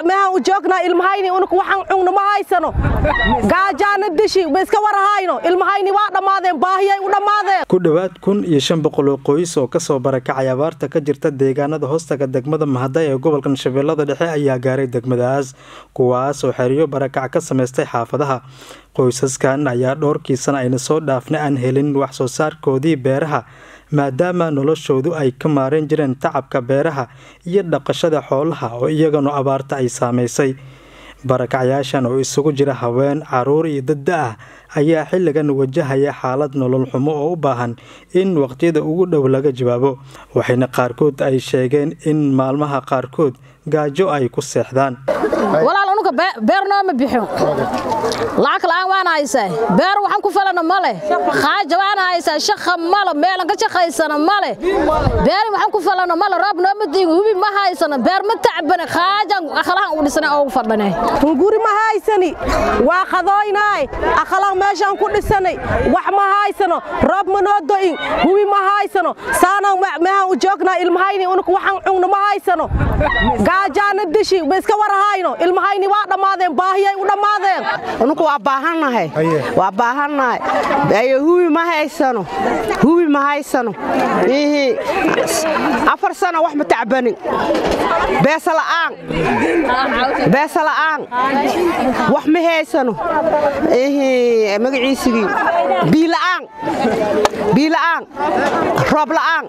mehan u joognaa ilmahayni unuk waxaan cugno ma haysano gaajaana dishi ma iska warahayno ilmahayni waa dhammaadeen baahiyay u dhammaadeen ku dhowaad kun iyo shan boqol oo qoys oo kasoo barakacay abaarta ka jirta deegaanada hoostaga degmada mahaday ee gobolkan shabeellada dhexe ayaa gaaray degmadaas kuwaas oo xeriyo barakac ka samaystay xaafadaha qoysaskan ayaa dhowrkiisana ayna soo dhaafna aan helin wax soo saarkoodii beeraha maadaama noloshoodu ay ka maareen jireen tacabka beeraha iyo dhaqashada xoolaha oo iyaganu abaarta ay saamaysay barakacyaashan oo isugu jira haween caruur iyo dadda ah ayaa xilligan wajahaya xaalad nolol xumo oo u baahan in waqtiyada ugu dhow laga jawaabo waxayna qaarkood ay sheegeen in maalmaha qaarkood gaajo ay ku seexdaan walaal unuka beer nooma bixin lacag la'aan waan haysaa beer waxaan ku falana male khaaja waan haysaa shaqa male meelan ka shaqaysana male beeri waxaan ku falana male roob nooma diin hubi ma haysana beer ma tacbane khaajan akhlahan u dhisana oo fadhane hunguri ma haysani waa qadooynaay akhlaaq meeshaan ku dhisanay wax ma haysano roob ma noo do'in hubi ma haysano saana mehan u joognaa ilmahayni unuk waxaan cugno ma haysano gaajaana dishi ma iska warahayno ilmahayni waa dhammaadeen baahiyay u dhammaadeen unuku waa baahannahay waa baahannahay ayo hubi ma haysano hubi ma haysano ihi afar sano wax ma tacbanin beesa la'aan beesa la'aan wax ma haysano ihi magaciisigii biila'aan biila'aan roob la'aan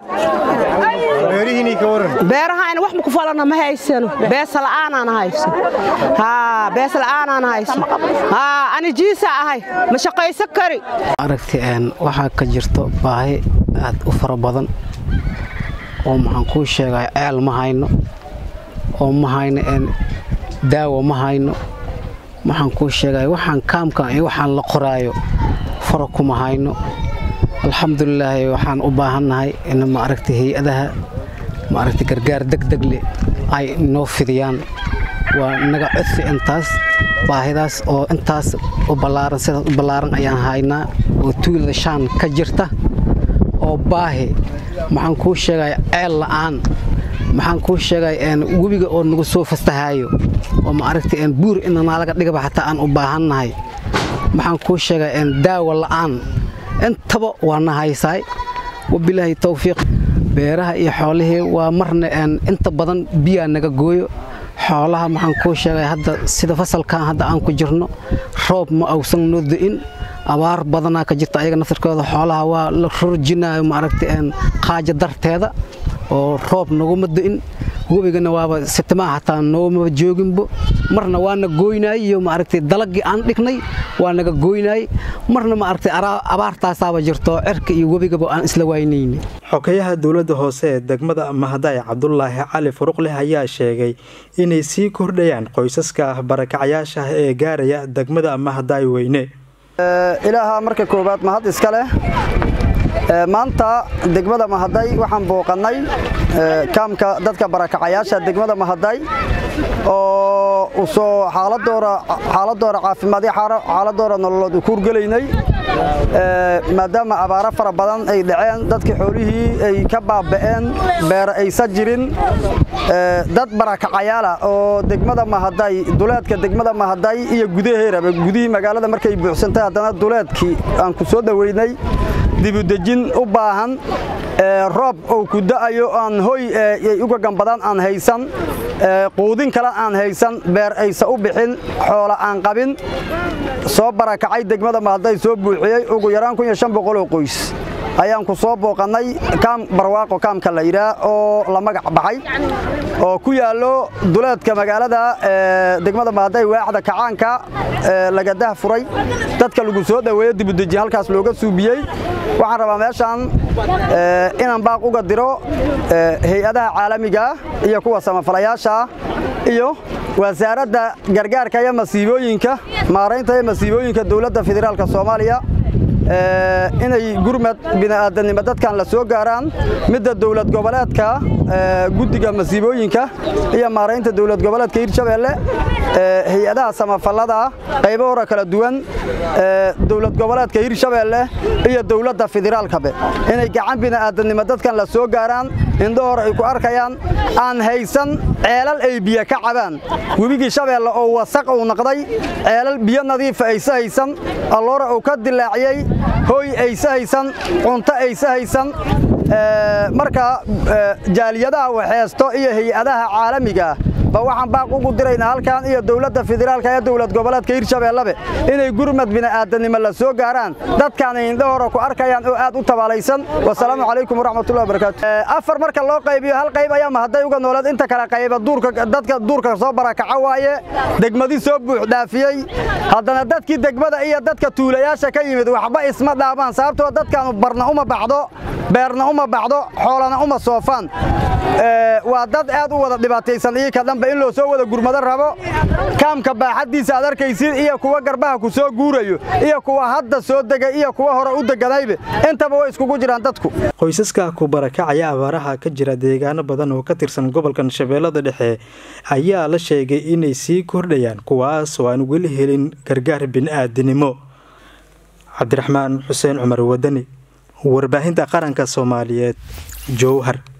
beerahayna wax ma ku falana ma haysano beesa la'aanaan hayso haa bees la'aanaan hayso haa ani jiisa ahay ma shaqaysan kari aragti waxaa ka jirto baahi aad u fara badan oo maxaan kuu sheegay ceel ma hayno oo ma hayno daawo ma hayno maxaan kuu sheegay waxaan kaamkan iyo waxaan la qoraayo fara kuma hayno alxamdulilaahi waxaan u baahannahay in maaragta hay-adaha maaragta gargaar degdegle ay noo fidiyaan waa naga codsi intaas baahidaas oo intaas u ballaaran sidaas u ballaaran ayaan haynaa oo tuulada shaan ka jirta oo baahi maxaan kuu sheegay ceel la'aan maxaan kuu sheegay webiga oo nagu soo fastahaayo oo maaragta buur inanaalaga dhigaba xataa aan u baahannahay maxaan kuu sheegay daawo la'aan intaba waa na haysaay wabilaahi towfiiq beeraha iyo xoolihii waa marna inta badan biyaa naga gooyo xoolaha maxaan kuu sheegay hadda sida fasalkan hadda aan ku jirno roob ma awsan noo do'in abaar badanaa ka jirta ayaga naftarkooda xoolaha waa la rorjinayo maaragta qaaja darteeda oo roob naguma do'in webigana waaba sitimaa xataa noomaba jooginbo marna waana gooynaay iyo maaragtay dalagii aan dhignay waa naga gooynaay marna maaragtay abaartaasaaba jirto cirka iyo webigaba aan isla waynayni xogayaha dowladda hoose ee degmada mahaday cabdulaahi cali furuqleh ayaa sheegay inay sii kordhayaan qoysaska barakacayaasha ee gaaraya degmada mahaday weyne ilaaha marka koowaad mahad iska leh maanta degmada mahaday waxaan booqannay kaamka dadka barakacayaasha degmada mahaday oo usoo xaaladooda caafimaad iyo xaaladooda nololood u kuurgelaynay maadaama abaaro fara badan ay dhaceen dadkii xoolihii ay ka baaba'een beera aysan jirin dad barakacayaala oo degmada mahaday duleedka degmada mahaday iyo gudaheeraba gudihii magaalada markay buuxsantay haddana duleedkii aan ku soo dhoweynay dibudejin u baahan roob oo ku da'ayo aan hoy uga gambadaan aan haysan quudin kale aan haysan beer aysa u bixin xoola aan qabin soo barakacay degmada mahaday soo buuxiyey ugu yaraan oo qoys ayaan ku soo booqannay kaam barwaaqo kaamka la yidhaah oo la magac baxay oo ku yaallo duleedka magaalada degmada mahaday waaxda kacaanka lagadah furay dadka lagu soo dhoweeyo dibudeji halkaas looga suubiyey waxaan rabaa meeshaan inaan baaq uga diro hay-adaha caalamiga iyo kuwa samafalayaasha iyo wasaaradda gargaarka iyo masiibooyinka maaraynta iyo masiibooyinka dowladda federaalka soomaaliya inay gurmad bini'aadanimo dadkan la soo gaaraan midda dowlad goboleedka guddiga masiibooyinka iyo maaraynta dowlad goboleedka hirshabeelle hay-adaha samafallada qaybo hore kala duwan dowlad goboleedka hirshabeelle iyo dowladda federaalkabe inay gacan bini'aadanimo dadkan la soo gaaraan indhahoor ay ku arkayaan aan haysan ceelal ay biyo ka cabaan webigii shabeelle oo wasaq uu naqday ceelal biyo nadiifa aysa haysan alloora uu ka dilaaciyey hooy aysa haysan cunto aysa haysan marka jaaliyadaha waxeesto iyo hay-adaha caalamiga ba waxaan baaq ugu diraynaa halkan iyo dowladda federaalka ee dowlad goboleedka hirshabeellabe inay gurmad bini'aadanimo la soo gaaraan dadkaanay indhahora ku arkayaan oo aad u tabaalaysan wasalaamu calaykum waraxmatullahi wabarakaatu afar marka loo qaybiyo hal qayb ayaa mahadday uga nooleed inta kale qayba duurka dadka duurka soo barakaca waaye degmadii soo buux dhaafiyey haddana dadkii degmada iyo dadka tuulayaasha ka yimid waxba isma dhaabaan sababtoo dadkaanu barna uma baxdo beerna uma baxdo xoolana uma soofaan waa dad aad u wada dhibaataysan iyaka dhanba in loo soo wada gurmado rabo kaamka baaxaddiisa aad arkaysid iyo kuwa garbaha ku soo guurayo iyo kuwa hadda soo degay iyo kuwa hore u deganaybe intaba way iskugu jiraan dadku qoysaska ku barakacaya abaaraha ka jira deegaano badan oo ka tirsan gobolkan shabeellada dhexe ayaa la sheegay inay sii kordhayaan kuwaas oo aan weli helin gargaar bini'aadinimo cabdiraxmaan xuseen cumar wadani warbaahinta qaranka soomaaliyeed jowhar